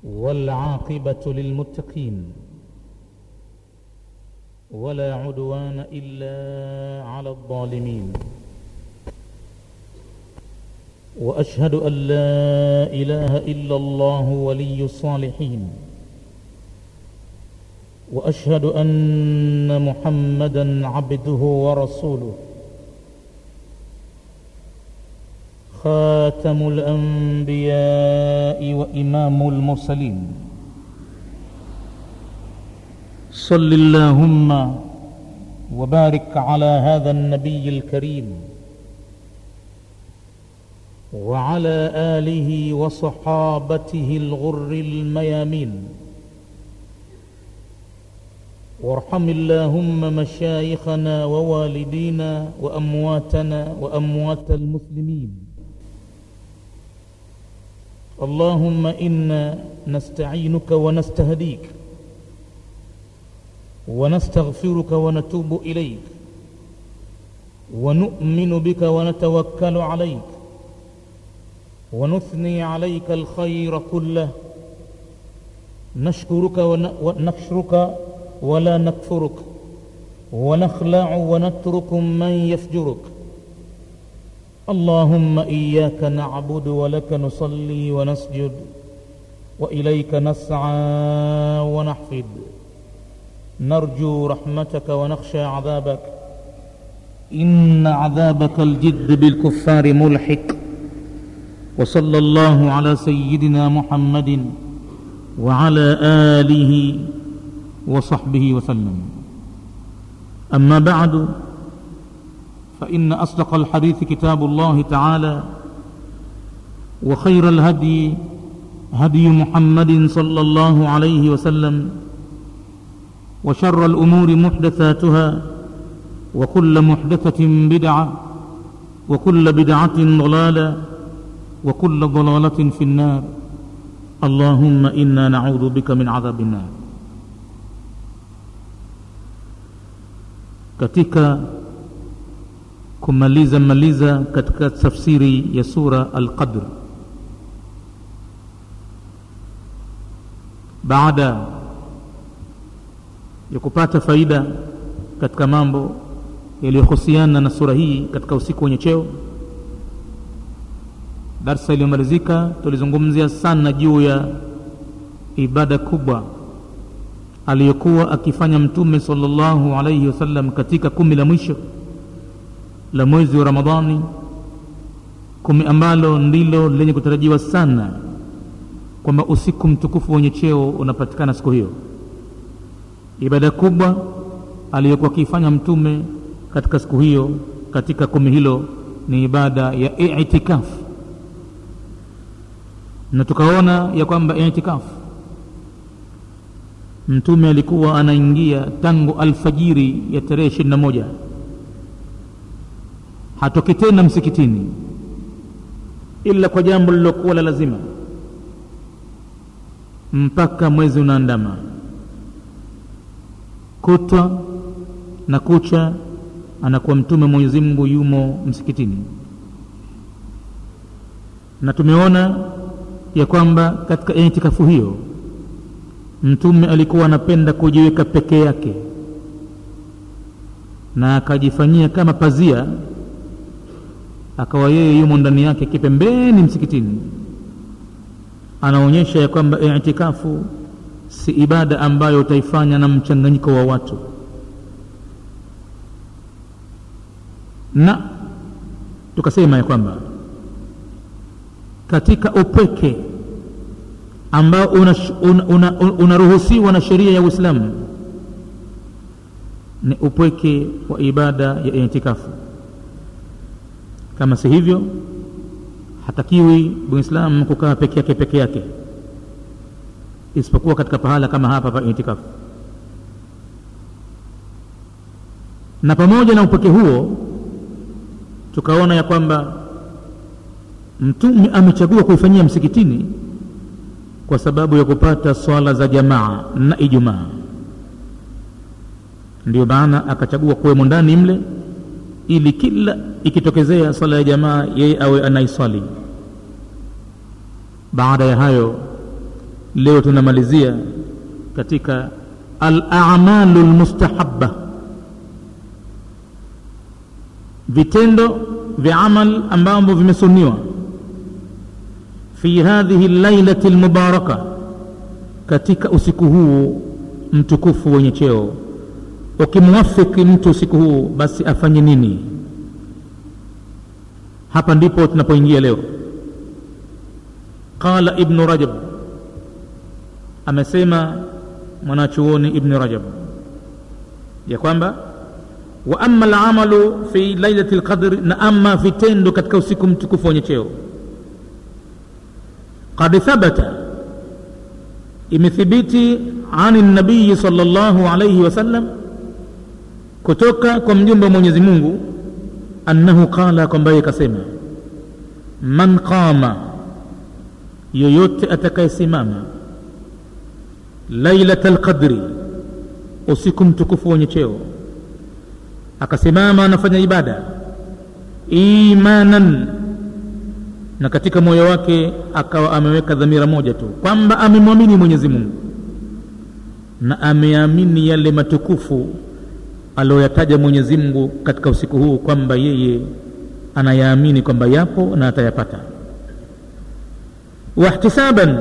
والعاقبة للمتقين ولا عدوان إلا على الظالمين وأشهد أن لا إله إلا الله ولي الصالحين وأشهد أن محمدا عبده ورسوله خاتم الأنبياء وإمام المرسلين صل اللهم وبارك على هذا النبي الكريم وعلى آله وصحابته الغر الميامين وارحم اللهم مشايخنا ووالدينا وأمواتنا وأموات المسلمين اللهم إنا نستعينك ونستهديك ونستغفرك ونتوب إليك ونؤمن بك ونتوكل عليك ونثني عليك الخير كله نشكرك ونشكرك ولا نكفرك ونخلع ونترك من يفجرك اللهم إياك نعبد ولك نصلي ونسجد وإليك نسعى ونحفد نرجو رحمتك ونخشى عذابك إن عذابك الجد بالكفار ملحق وصلى الله على سيدنا محمد وعلى آله وصحبه وسلم أما بعد فإن أصدق الحديث كتاب الله تعالى وخير الهدي هدي محمد صلى الله عليه وسلم وشر الأمور محدثاتها وكل محدثة بدعة وكل بدعة ضلالة وكل ضلالة في النار اللهم إنا نعوذ بك من عذاب النار katika kumaliza maliza katika tafsiri ya sura Al-Qadr baada ya kupata faida katika mambo yaliyohusiana na sura hii katika usiku wenye cheo darsa iliyomalizika tulizungumzia sana juu ya ibada kubwa aliyokuwa akifanya mtume sallallahu alaihi wasallam katika kumi la mwisho la mwezi wa Ramadhani, kumi ambalo ndilo lenye kutarajiwa sana kwamba usiku mtukufu wenye cheo unapatikana siku hiyo. Ibada kubwa aliyokuwa akifanya mtume katika siku hiyo, katika kumi hilo ni ibada ya itikafu, na tukaona ya kwamba itikafu mtume alikuwa anaingia tangu alfajiri ya tarehe ishirini na moja hatoki tena msikitini ila kwa jambo lilokuwa la lazima mpaka mwezi unaandama kutwa na kucha anakuwa mtume Mwenyezi Mungu yumo msikitini na tumeona ya kwamba katika itikafu hiyo mtume alikuwa anapenda kujiweka peke yake na akajifanyia kama pazia akawa yeye yumo ndani yake kipembeni msikitini anaonyesha ya kwamba itikafu si ibada ambayo utaifanya na mchanganyiko wa watu na tukasema ya kwamba katika upweke ambao unaruhusiwa una, una, una na sheria ya Uislamu ni upweke wa ibada ya itikafu. Kama si hivyo, hatakiwi Muislamu kukaa peke yake peke yake, isipokuwa katika pahala kama hapa pa itikafu. Na pamoja na upweke huo, tukaona ya kwamba Mtume amechagua kuifanyia msikitini kwa sababu ya kupata swala za jamaa na Ijumaa. Ndio maana akachagua kuwemo ndani mle, ili kila ikitokezea swala ya jamaa yeye awe anaiswali. Baada ya hayo leo tunamalizia katika al-a'malu al-mustahabba vitendo vya amal ambavyo vimesuniwa fi hadhihi lailati lmubaraka katika usiku huu mtukufu wenye cheo ukimwafiki mtu usiku huu basi afanye nini hapa ndipo tunapoingia leo qala ibnu rajab amesema mwanachuoni ibnu rajab ya kwamba wa ama alamalu fi lailati lqadri na ama vitendo katika usiku mtukufu wenye cheo qad thabata imethibiti ani nabiyi sala llahu alaihi wasallam kutoka kwa mjumbe wa mwenyezi mungu annahu qala kwamba yeye kasema man qama yoyote atakayesimama lailata lqadri usiku mtukufu wenye cheo akasimama anafanya ibada imanan na katika moyo wake akawa ameweka dhamira moja tu kwamba amemwamini mwenyezi mungu na ameamini yale matukufu aliyoyataja mwenyezi mungu katika usiku huu kwamba yeye anayaamini kwamba yapo na atayapata wahtisaban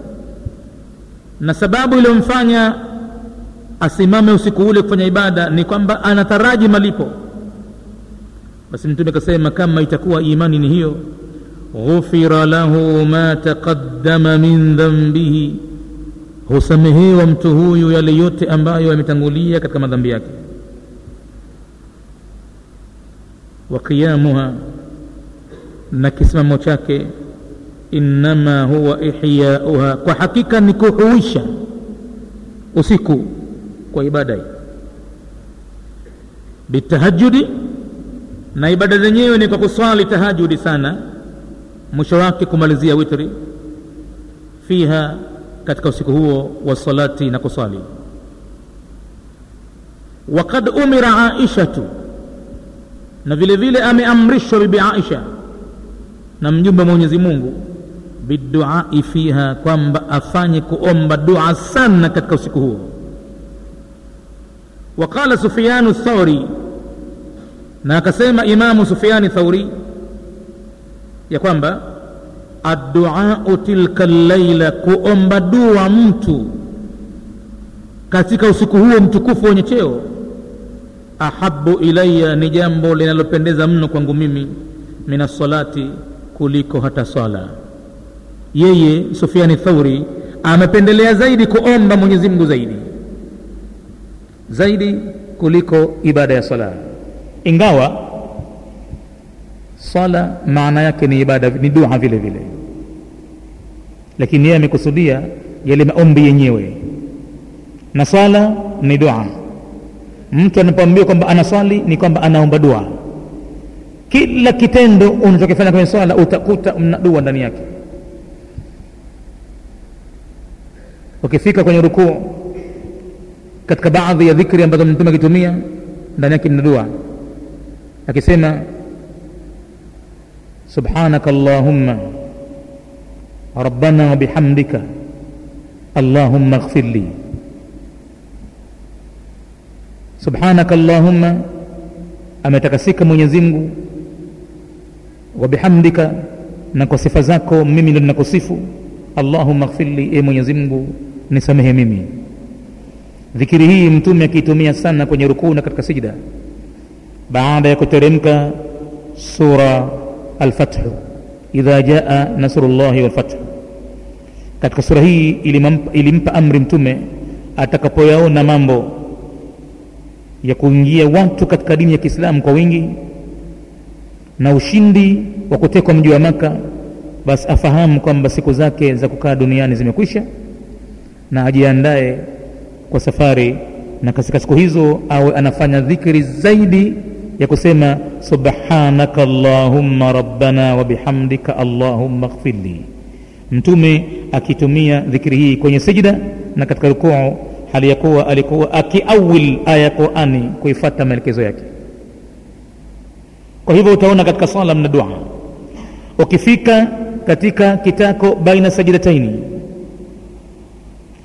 na sababu iliyomfanya asimame usiku ule kufanya ibada ni kwamba anataraji malipo basi mtume akasema kama itakuwa imani ni hiyo ghufira lahu ma taqaddama min dhambihi husamehewa mtu huyu yale yote ambayo yametangulia katika madhambi yake wa qiyamuha na kisimamo chake innama huwa ihyauha kwa hakika ni kuhuisha usiku kwa ibada hii bitahajudi na ibada zenyewe ni kwa kuswali tahajudi sana mwisho wake kumalizia witri fiha katika usiku huo wa salati na kuswali wakad umira aishatu na vile vile ameamrishwa bibi aisha na mjumbe mwenyezi mungu biduai fiha kwamba afanye kuomba dua sana katika usiku huo وقال سفيان الثوري na akasema imamu sufiani thauri ya kwamba adduau tilka llaila kuomba dua mtu katika usiku huo mtukufu wenye cheo ahabu ilaya ni jambo linalopendeza mno kwangu mimi min assalati kuliko hata swala yeye sufiani thauri amependelea zaidi kuomba mwenyezi mungu zaidi zaidi kuliko ibada ya sala ingawa swala maana yake ni ibada ni dua vile vile lakini yeye amekusudia yale maombi yenyewe na swala ni dua mtu anapoambiwa kwamba anaswali ni kwamba anaomba dua kila kitendo unachokifanya kwenye swala utakuta mna dua ndani yake ukifika kwenye rukuu katika baadhi ya dhikri ambazo mtume akitumia ndani yake mna dua akisema subhanaka allahumma rabbana wabihamdika allahumma ighfir li subhanaka allahumma ametakasika mwenyezi mungu wabihamdika na kwa sifa zako mimi ndo ninakusifu allahumma ighfir li e mwenyezi mungu nisamehe mimi dhikiri hii mtume akiitumia sana kwenye rukuu na katika sijda baada ya kuteremka sura alfathu idha jaa nasrullahi walfathu katika sura hii ilimampa, ilimpa amri mtume atakapoyaona mambo ya kuingia watu katika dini ya kiislamu kwa wingi na ushindi wa kutekwa mji wa maka basi afahamu kwamba siku zake za kukaa duniani zimekwisha na ajiandae kwa safari na katika siku hizo awe anafanya dhikri zaidi ya kusema subhanaka allahumma rabbana wa bihamdika allahumma ighfirli mtume akitumia dhikri hii kwenye sijda na katika rukuu hali ya kuwa alikuwa akiawil aya ya qurani kuifata maelekezo yake kwa hivyo utaona katika swala mna dua ukifika katika kitako baina sajidataini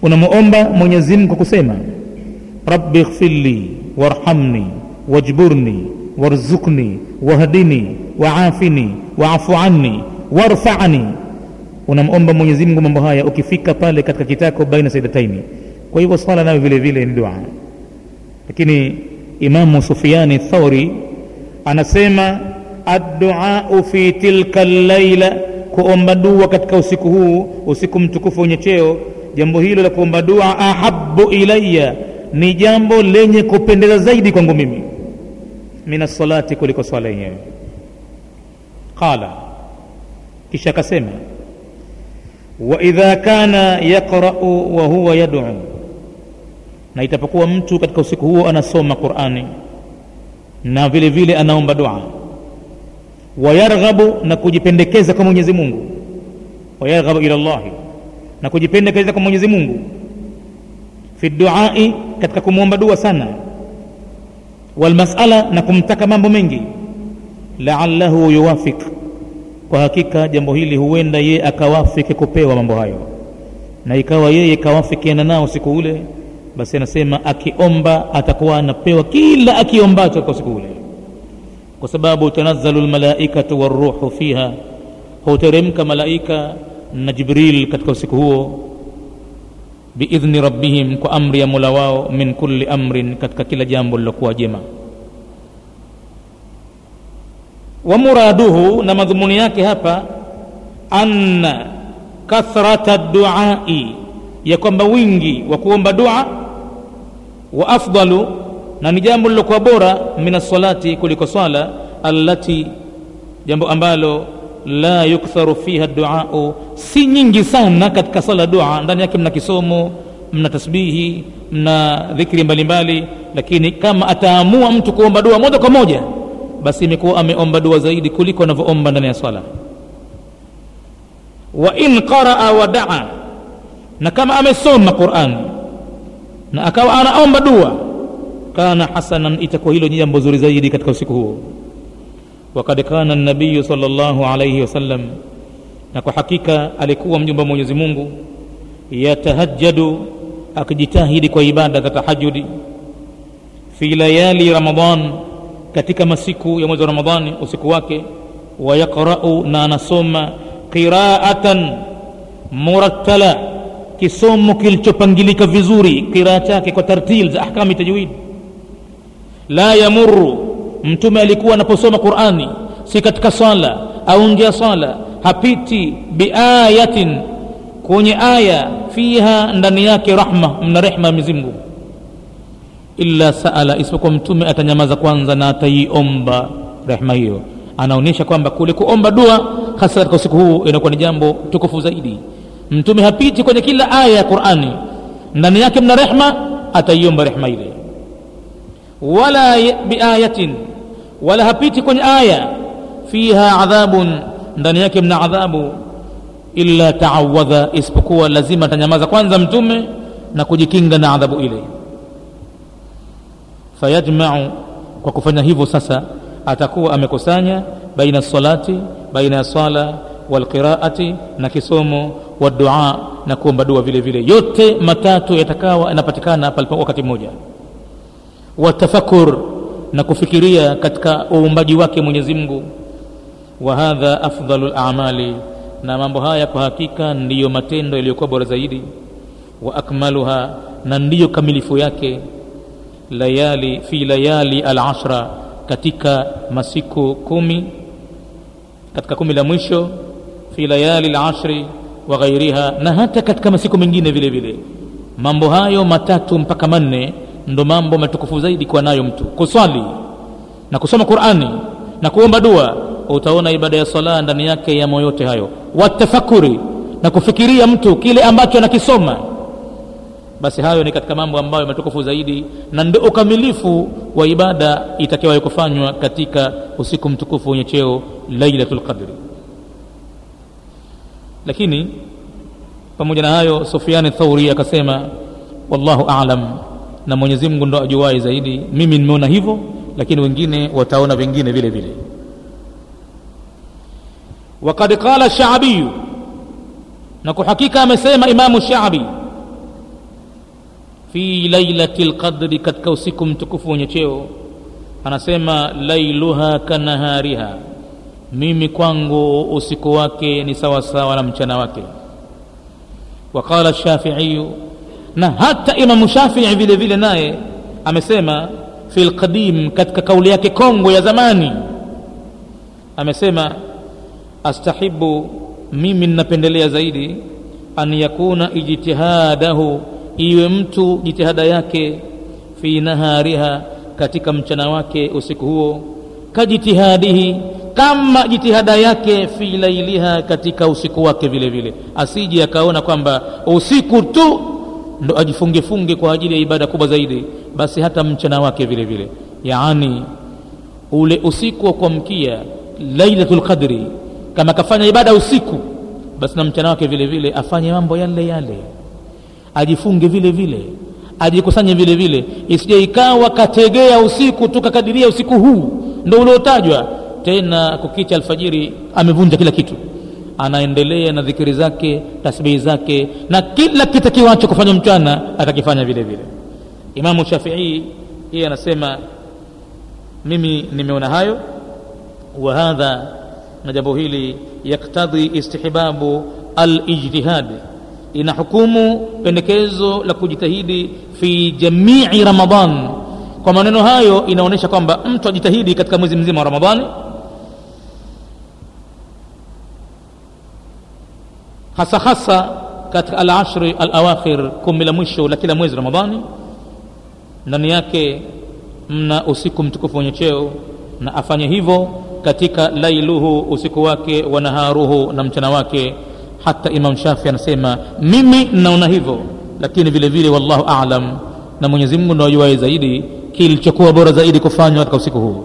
unamuomba mwenyezi mungu kwa kusema rabbi ighfirli warhamni wajburni warzuqni wahdini waafini waafu anni warfani unamomba mwenyezi mungu mambo haya ukifika pale katika kitako baina saidataini kwa hivyo swala nayo vile vile ni dua lakini imamu sufiani thauri anasema adduau fi tilka llaila kuomba dua katika usiku huu usiku mtukufu wenye cheo jambo hilo la kuomba dua ahabu ilaya ni jambo lenye kupendeza zaidi kwangu mimi min assalati kuliko swala yenyewe qala kisha akasema waidha kana yaqrau wa huwa yaduu na itapokuwa mtu katika usiku huo anasoma qurani na vile vile anaomba dua wayarghabu na kujipendekeza kwa mwenyezi mungu wayarghabu ila llahi na kujipendekeza kwa mwenyezi mungu fi duai katika kumwomba dua sana walmasala na kumtaka mambo mengi laallahu yuwafik kwa hakika jambo hili huenda yeye akawafiki kupewa mambo hayo na ikawa yeye kawafikiana nao siku ule basi anasema akiomba atakuwa anapewa kila akiombacho kwa siku ule kwa sababu tanazzalu lmalaikatu waruhu fiha huteremka malaika na jibril katika usiku huo biidhni rabbihim kwa amri ya mola wao min kulli amrin katika kila jambo lilokuwa jema wa muraduhu na madhumuni yake hapa anna kathrata duai ya kwamba wingi wa kuomba dua wa afdalu na ni jambo lilokuwa bora min assalati kuliko swala allati jambo ambalo la yuktharu fiha duau si nyingi sana katika sala dua ndani yake mna kisomo mna tasbihi mna dhikri mbalimbali lakini kama ataamua mtu kuomba dua moja kwa moja basi imekuwa ameomba dua zaidi kuliko anavyoomba ndani ya swala wa in qaraa wa daa na kama amesoma qurani na akawa anaomba dua kana hasanan itakuwa hilo ni jambo zuri zaidi katika usiku huo wakad kana nabiyu salllahu alaihi wasallam na kwa hakika alikuwa mjumba wa mwenyezi mungu yatahajjadu akijitahidi kwa ibada za tahajudi fi layali ramadan katika masiku ya mwezi wa ramadhani usiku wake wayaqrau na anasoma qiraatan murattala kisomo kilichopangilika vizuri qiraa chake kwa tartil za ahkami tajwid la yamuru mtume alikuwa anaposoma qurani si katika swala au nje ya swala hapiti biayatin kwenye aya fiha ndani yake rahma mna rehma ya mwenyezi illa saala isipokuwa mtume atanyamaza kwanza na ataiomba rehma hiyo anaonyesha kwamba kule kuomba dua hasa katika usiku huu inakuwa ni jambo tukufu zaidi mtume hapiti kwenye kila aya ya qurani ndani yake mna rehma ataiomba rehma ile wala biayatin wala hapiti kwenye aya fiha adhabun ndani yake mna adhabu illa taawadha isipokuwa lazima atanyamaza kwanza mtume na kujikinga na adhabu ile fayajmau kwa kufanya hivyo sasa atakuwa amekusanya baina salati baina ya sala walqiraati na kisomo wa dua na kuomba dua vile vile yote matatu yatakawa yanapatikana palipo wakati mmoja watafakur na kufikiria katika uumbaji wake mwenyezi mungu wa hadha afdalu lamali na mambo haya kwa hakika ndiyo matendo yaliyokuwa bora zaidi wa akmaluha na ndiyo kamilifu yake layali fi layali alashra katika masiku kumi katika kumi la mwisho fi layali lashri wa ghairiha na hata katika masiku mengine vile vile mambo hayo matatu mpaka manne ndo mambo matukufu zaidi kuwa nayo mtu kuswali na kusoma qurani na kuomba dua utaona ibada ya sala ndani yake yamo yote hayo watafakuri na kufikiria mtu kile ambacho anakisoma basi hayo ni katika mambo ambayo matukufu zaidi na ndio ukamilifu wa ibada itakiwayo kufanywa katika usiku mtukufu wenye cheo lailatul qadri lakini pamoja na hayo sufiani thauri akasema wallahu alam na mwenyezi mungu ndo ajuwai zaidi mimi nimeona hivyo lakini wengine wataona vingine vile vile وقد قال الشعبي na kwa hakika amesema imamu shabi fi lailati lqadri katika usiku mtukufu wenye cheo anasema lailuha kanahariha mimi kwangu usiku wake ni sawasawa na mchana wake waqala shafiiyu na hata imamu shafii vile vile naye amesema fi lqadim katika kauli yake kongwe ya zamani amesema astahibu mimi ninapendelea zaidi an yakuna ijtihadahu iwe mtu jitihada yake fi nahariha katika mchana wake usiku huo kajitihadihi kama jitihada yake fi lailiha katika usiku wake vile vile asije akaona kwamba usiku tu ndo ajifungefunge kwa ajili ya ibada kubwa zaidi basi hata mchana wake vile vile yaani ule usiku wa kuamkia lailatul qadri kama akafanya ibada usiku basi na mchana wake vile vile afanye mambo yale yale ajifunge vile vile ajikusanye vile vile isije ikawa kategea usiku tu kakadiria usiku huu ndo uliotajwa tena kukicha alfajiri amevunja kila kitu anaendelea na dhikiri zake tasbihi zake na kila kitakiwacho kufanya mchana atakifanya vile vile imamu shafii yeye anasema mimi nimeona hayo wa hadha na jambo hili yaktadhi istihbabu alijtihad ina hukumu pendekezo la kujitahidi fi jamii ramadan kwa maneno hayo inaonyesha kwamba mtu ajitahidi katika mwezi mzima wa ramadhani hasa hasa katika alashri alawakhir kumi la mwisho la kila mwezi ramadhani ndani yake mna usiku mtukufu wenye cheo na afanye hivyo katika lailuhu usiku wake wa naharuhu na mchana wake hata imam shafi anasema mimi naona hivyo lakini vile vile wallahu alam na mwenyezi mungu ndo ajuae zaidi kilichokuwa bora zaidi kufanywa katika usiku huu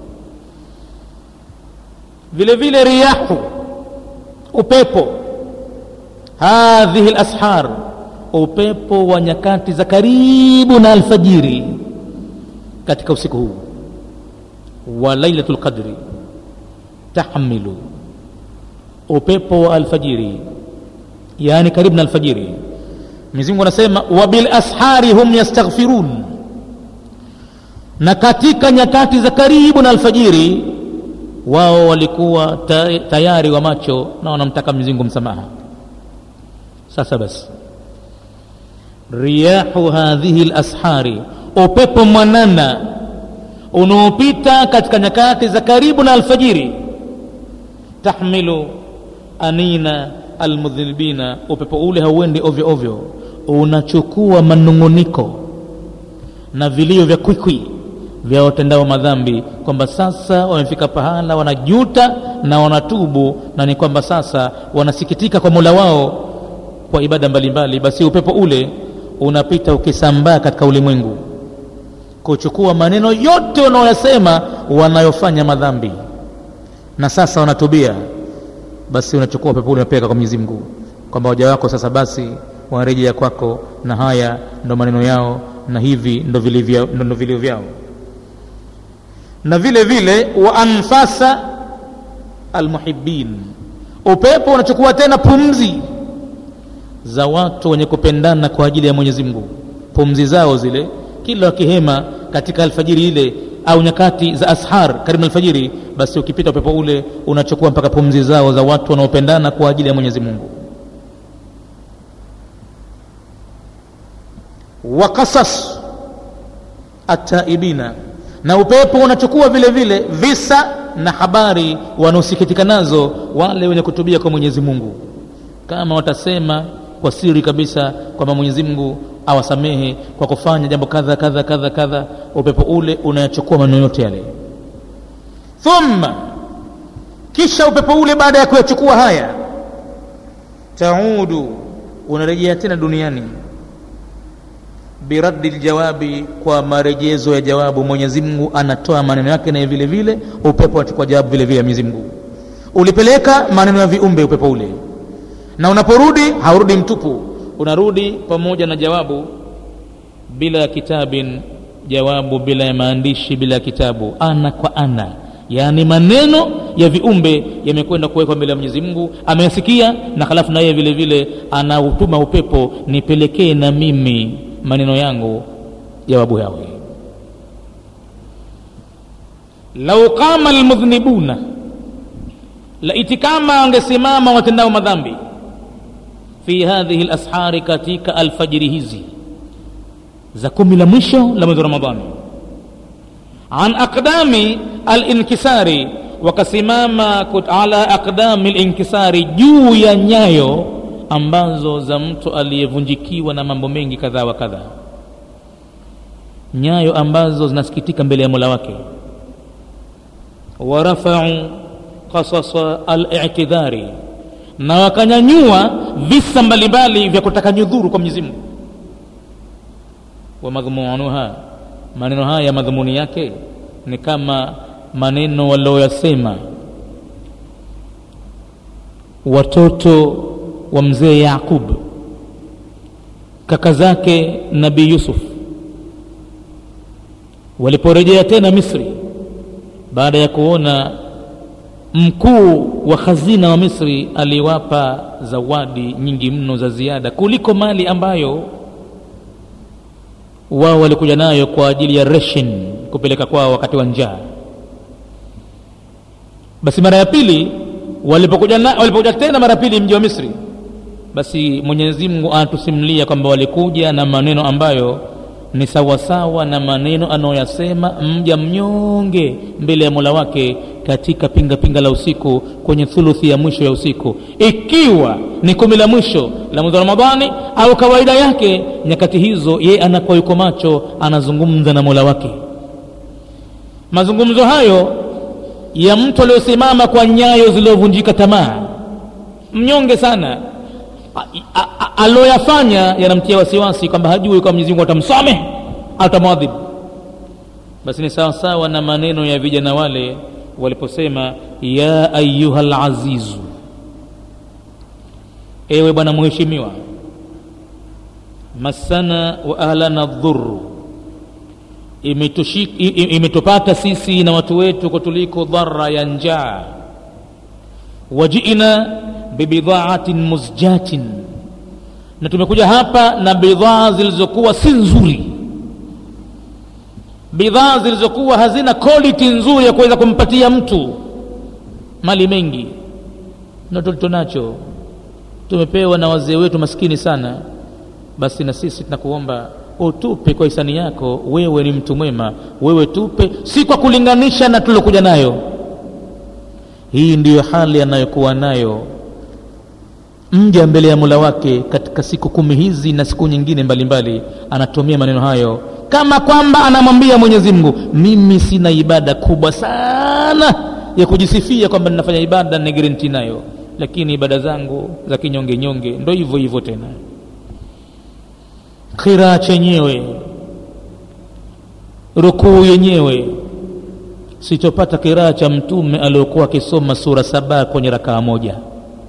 vile vile riyahu upepo hadhihi lashar upepo wa nyakati za karibu na alfajiri katika usiku huu wa lailatu lqadri tahmilu upepo wa alfajiri yaani karibu na alfajiri mwenyezi anasema wa bilashari hum yastaghfirun na katika nyakati za karibu na alfajiri wao walikuwa tayari wa macho na wanamtaka Mwenyezi msamaha sasa basi riyahu hadhihi lashari upepo mwanana unaopita katika nyakati za karibu na alfajiri tahmilu anina almudhinibina upepo ule hauendi ovyo ovyo unachukua manunguniko na vilio vya kwikwi vya watendao madhambi kwamba sasa wamefika pahala wanajuta na wanatubu na ni kwamba sasa wanasikitika kwa mola wao kwa ibada mbalimbali basi upepo ule unapita ukisambaa katika ulimwengu kuchukua maneno yote wanaoyasema wanayofanya madhambi na sasa wanatubia basi unachukua upepo ule unapeleka kwa Mwenyezi Mungu kwamba waja wako sasa basi wanarejea kwako na haya ndo maneno yao na hivi ndo vilivyo ndo vilivyo vyao na vile vile wa anfasa almuhibbin upepo unachukua tena pumzi za watu wenye kupendana kwa ajili ya Mwenyezi Mungu pumzi zao zile kila wakihema katika alfajiri ile au nyakati za ashar karibu na alfajiri basi ukipita upepo ule unachukua mpaka pumzi zao za watu wanaopendana kwa ajili ya Mwenyezi Mungu wa qasas ataibina na upepo unachukua vile vile visa na habari wanaosikitika nazo wale wenye kutubia kwa Mwenyezi Mungu kama watasema kwa siri kabisa kwamba Mwenyezi Mungu awasamehe kwa kufanya jambo kadha kadha kadha kadha upepo ule unayachukua maneno yote yale thumma kisha upepo ule baada ya kuyachukua haya taudu unarejea tena duniani biraddi ljawabi kwa marejezo ya jawabu mwenyezi mungu anatoa maneno yake naye vile vile upepo unachukua jawabu vile vile ya mwenyezi mungu ulipeleka maneno ya viumbe upepo ule na unaporudi haurudi mtupu unarudi pamoja na jawabu bila ya kitabin jawabu bila ya maandishi bila ya kitabu ana kwa ana yaani maneno ya viumbe yamekwenda kuwekwa mbele ya mwenyezi mungu ameyasikia na halafu na yeye vile vile anautuma upepo nipelekee na mimi maneno yangu jawabu yawe lau qama almudhnibuna laiti kama wangesimama watendao madhambi fi hadhihi lashari katika alfajiri hizi za kumi la mwisho la mwezi wa ramadhani an aqdami alinkisari wakasimama ala aqdami linkisari juu ya nyayo ambazo za mtu aliyevunjikiwa na mambo mengi kadhaa wa kadhaa nyayo ambazo zinasikitika mbele ya mola wake warafau qasasa alitidhari na wakanyanyua visa mbalimbali vya kutaka nyudhuru kwa mwenyezi mungu wa madhumunuha maneno haya madhumuni yake ni kama maneno walioyasema watoto wa mzee yaqub kaka zake nabii yusuf waliporejea tena misri baada ya kuona mkuu wa khazina wa misri aliwapa zawadi nyingi mno za ziada kuliko mali ambayo wao walikuja nayo kwa ajili ya reshin kupeleka kwao wakati wa njaa basi mara ya pili walipokuja, na, walipokuja tena mara ya pili mji wa misri basi mwenyezi mungu anatusimulia kwamba walikuja na maneno ambayo ni sawasawa na maneno anayoyasema mja mnyonge mbele ya mola wake katika pinga pinga la usiku kwenye thuluthi ya mwisho ya usiku ikiwa ni kumi la mwisho la mwezi wa ramadhani au kawaida yake nyakati hizo yeye anakuwa yuko macho anazungumza na mola wake mazungumzo hayo ya mtu aliyosimama kwa nyayo zilizovunjika tamaa mnyonge sana aloyafanya yanamtia wasiwasi kwamba hajui kwa mwenyezi mungu atamsamehe atamwadhibu basi ni sawasawa na maneno ya vijana wale waliposema ya ayuha lazizu ewe bwana mheshimiwa masana wa ahlana dhuru imetupata sisi na watu wetu kutuliko dhara ya njaa wajiina bibidhaatin muzjatin na tumekuja hapa na bidhaa zilizokuwa si nzuri bidhaa zilizokuwa hazina quality nzuri ya kuweza kumpatia mtu mali mengi ndo tulicho nacho tumepewa na wazee wetu maskini sana basi na sisi tunakuomba utupe kwa hisani yako wewe ni mtu mwema wewe tupe si kwa kulinganisha na tulokuja nayo hii ndiyo hali anayokuwa nayo mja mbele ya mula wake katika siku kumi hizi na siku nyingine mbalimbali mbali, anatumia maneno hayo kama kwamba anamwambia mwenyezi mungu mimi sina ibada kubwa sana ya kujisifia kwamba ninafanya ibada ni garanti nayo lakini ibada zangu za kinyonge nyonge ndo hivyo hivyo tena khiraa chenyewe rukuu yenyewe sichopata kiraa cha mtume aliokuwa akisoma sura saba kwenye rakaa moja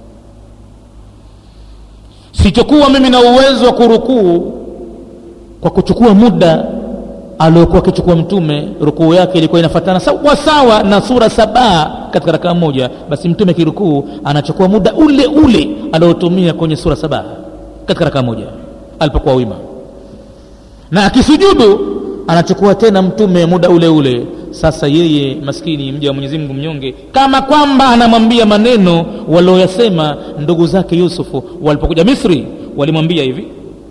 sichokuwa mimi na uwezo wa kurukuu kwa kuchukua muda aliokuwa akichukua mtume rukuu yake ilikuwa inafatana sawa sawa na sura saba katika rakaa moja basi mtume kirukuu anachukua muda ule ule aliotumia kwenye sura saba katika rakaa moja alipokuwa wima na akisujudu anachukua tena mtume muda ule ule sasa yeye maskini mja wa mwenyezi mungu mnyonge kama kwamba anamwambia maneno walioyasema ndugu zake yusufu walipokuja misri walimwambia hivi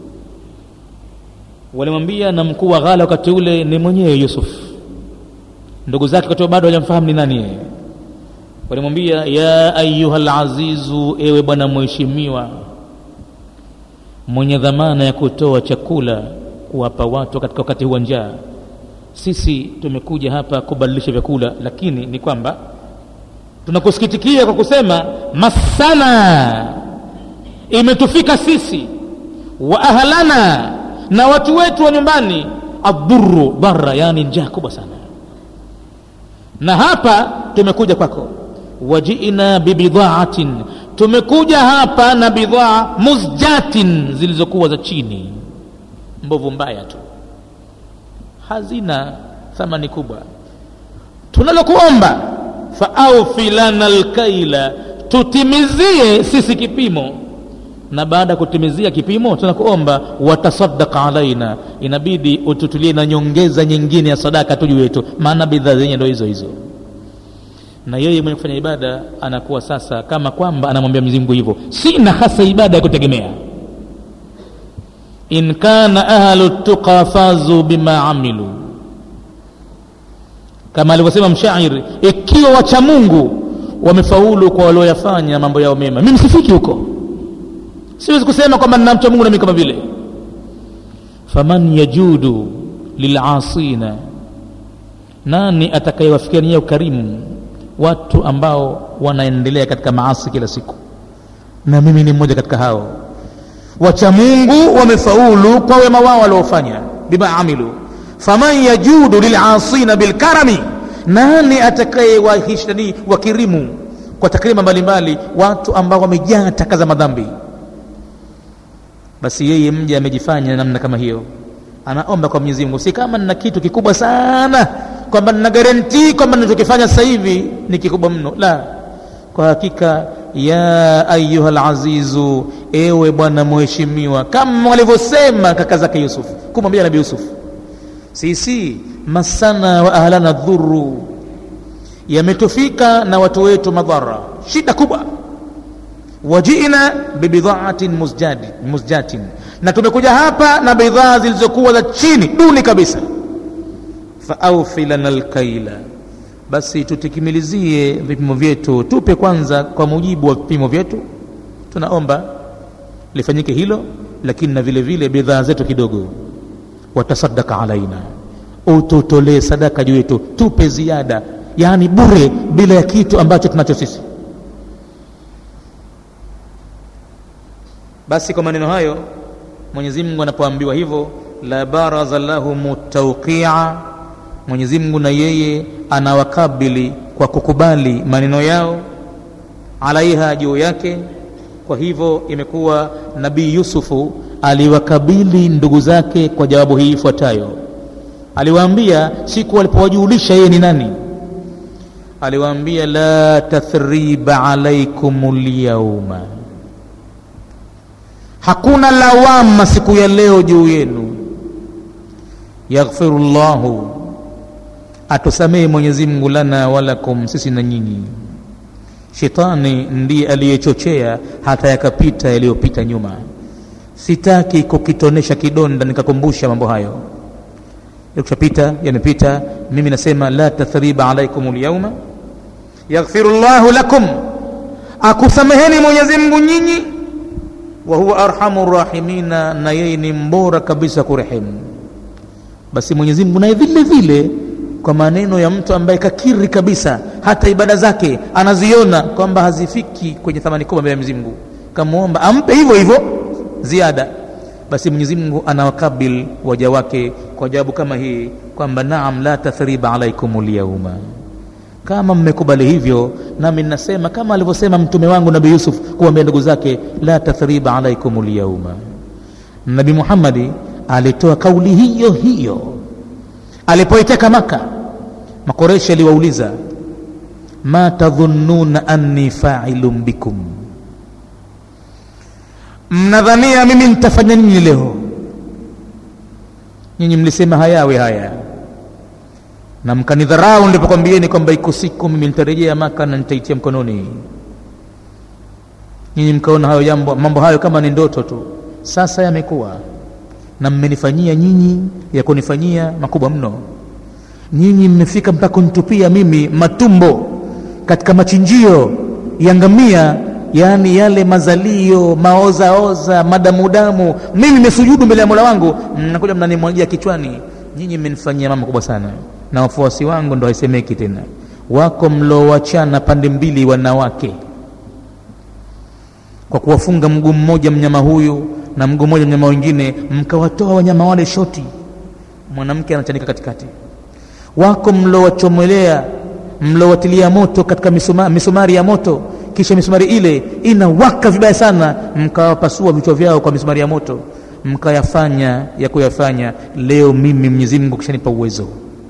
walimwambia na mkuu wa ghala wakati ule ni mwenyewe yusuf ndugu zake wakati bado hajamfahamu ni nani yeye walimwambia ya ayuha lazizu ewe bwana mheshimiwa mwenye dhamana ya kutoa chakula kuwapa watu katika wakati huu wa njaa sisi tumekuja hapa kubadilisha vyakula lakini ni kwamba tunakusikitikia kwa kusema masana imetufika sisi wa ahlana na watu wetu wa nyumbani adhuru dhara yani njaa kubwa sana na hapa tumekuja kwako wajiina bibidhaatin tumekuja hapa na bidhaa muzjatin zilizokuwa za chini mbovu mbaya tu hazina thamani kubwa tunalokuomba faaufi lana lkaila tutimizie sisi kipimo na baada ya kutimizia kipimo tunakuomba watasadaka alaina inabidi ututulie na nyongeza nyingine ya sadaka tu juu yetu maana bidhaa zenye ndo hizo hizo na yeye mwenye kufanya ibada anakuwa sasa kama kwamba anamwambia Mwenyezi Mungu hivyo sina hasa ibada ya kutegemea in kana ahlu tuqa fazu bima amilu kama alivyosema mshairi ikiwa wacha mungu wamefaulu kwa walioyafanya mambo yao mema mimi sifiki huko siwezi kusema kwamba ninamcha mungu nami kama vile faman yajudu lilasina nani atakayewafikania ukarimu watu ambao wanaendelea katika maasi kila siku na mimi ni mmoja katika hao wacha mungu wamefaulu kwa wema wao waliofanya bima amilu faman yajudu lilasina bilkarami nani atakayewahishani wakirimu kwa takrima mbalimbali watu ambao wamejaa taka za madhambi basi yeye mja amejifanya namna kama hiyo anaomba kwa mwenyezi mungu si kama nina kitu kikubwa sana kwamba nina garantii kwamba ninachokifanya sasa hivi ni kikubwa mno la kwa hakika ya ayuha lazizu ewe bwana mheshimiwa kama walivyosema kaka zake yusuf kumwambia nabii yusuf sisi masana wa ahlana dhuru yametufika na watu wetu madhara shida kubwa wajina bibidhaatin muzjadi, muzjatin na tumekuja hapa na bidhaa zilizokuwa za chini duni kabisa faaufi lana lkaila basi tutikimilizie vipimo vyetu tupe kwanza kwa mujibu wa vipimo vyetu tunaomba lifanyike hilo lakini na vile vile bidhaa zetu kidogo watasadaka alaina ututolee sadaka juu yetu tupe ziada yaani bure bila ya kitu ambacho tunacho sisi basi kwa maneno hayo mwenyezi mungu anapoambiwa hivyo la baraza lahum tauqia mwenyezi mungu na yeye anawakabili kwa kukubali maneno yao alaiha juu yake kwa hivyo imekuwa nabii yusufu aliwakabili ndugu zake kwa jawabu hii ifuatayo aliwaambia siku alipowajulisha yeye ni nani aliwaambia la tathriba alaikum lyauma hakuna lawama siku ya leo juu yenu yaghfiru llahu atusamehe mwenyezi mungu lana walakum sisi na nyinyi shetani ndiye aliyechochea hata yakapita yaliyopita nyuma sitaki kukitonesha kidonda nikakumbusha mambo hayo yakushapita yamepita mimi nasema la tathriba alaikum lyauma yaghfiru llahu lakum akusameheni mwenyezi mungu nyinyi wa huwa arhamu rahimina na yeye ni mbora kabisa kurehemu basi mwenyezi mungu naye vile vile kwa maneno ya mtu ambaye kakiri kabisa hata ibada zake anaziona kwamba hazifiki kwenye thamani kubwa mbele ya mwenyezi mungu kamwomba ampe hivyo hivyo ziada basi mwenyezi mungu anawakabil waja wake kwa jawabu kama hii kwamba naam la tathriba alaikum lyauma kama mmekubali hivyo nami ninasema kama alivyosema mtume wangu nabii yusuf kuambia ndugu zake la tathriba alaikum lyauma nabi muhammadi alitoa kauli hiyo hiyo alipoiteka maka makoreshi aliwauliza ma tadhunnuna anni failun bikum mnadhania mimi nitafanya nini leo nyinyi mlisema hayawe haya na mkanidharau ndipokwambieni kwamba iko siku mimi nitarejea maka na nitaitia mkononi nyinyi mkaona hayo jambo mambo hayo kama ni ndoto tu sasa yamekuwa na mmenifanyia nyinyi ya kunifanyia makubwa mno nyinyi mmefika mpaka kunitupia mimi matumbo katika machinjio ya ngamia yaani yale mazalio maozaoza madamudamu mimi mesujudu mbele ya mola wangu mnakuja mnanimwagia kichwani nyinyi mmenifanyia mama kubwa sana na wafuasi wangu ndo haisemeki tena wako mlowachana pande mbili wanawake kwa kuwafunga mguu mmoja mnyama huyu na mguu mmoja mnyama wengine mkawatoa wanyama wale shoti mwanamke anachanika katikati wako mlowachomelea mlowatilia moto katika misuma, misumari ya moto kisha misumari ile inawaka vibaya sana mkawapasua vichwa vyao kwa misumari ya moto mkayafanya ya kuyafanya leo mimi mwenyezi mungu kishanipa uwezo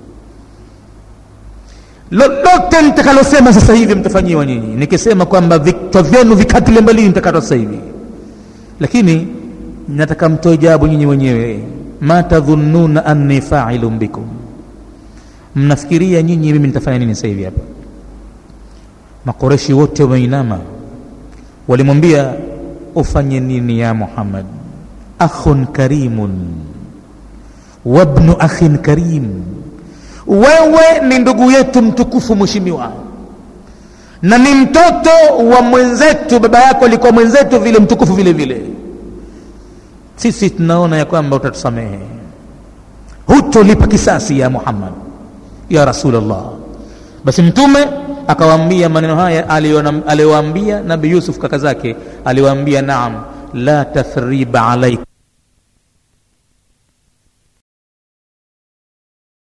lolote nitakalosema sasa hivi mtafanyiwa nyinyi nikisema kwamba vichwa vyenu vikatile mbalini mtakatwa sasa hivi lakini nataka mtoe jawabu nyinyi wenyewe ma tadhunnuna anni failun bikum mnafikiria nyinyi mimi nitafanya nini sasa hivi hapa makoreshi wote wameinama walimwambia ufanye nini ya muhammad akhun karimun wabnu akhin karim wewe ni ndugu yetu mtukufu mheshimiwa na ni mtoto wa mwenzetu baba yako alikuwa mwenzetu vile mtukufu vile vile sisi tunaona ya kwamba utatusamehe hutolipa kisasi ya muhammad ya rasulllah basi mtume akawaambia maneno haya aliyowaambia nabi yusuf kaka zake aliwaambia naam la tathriba alaikum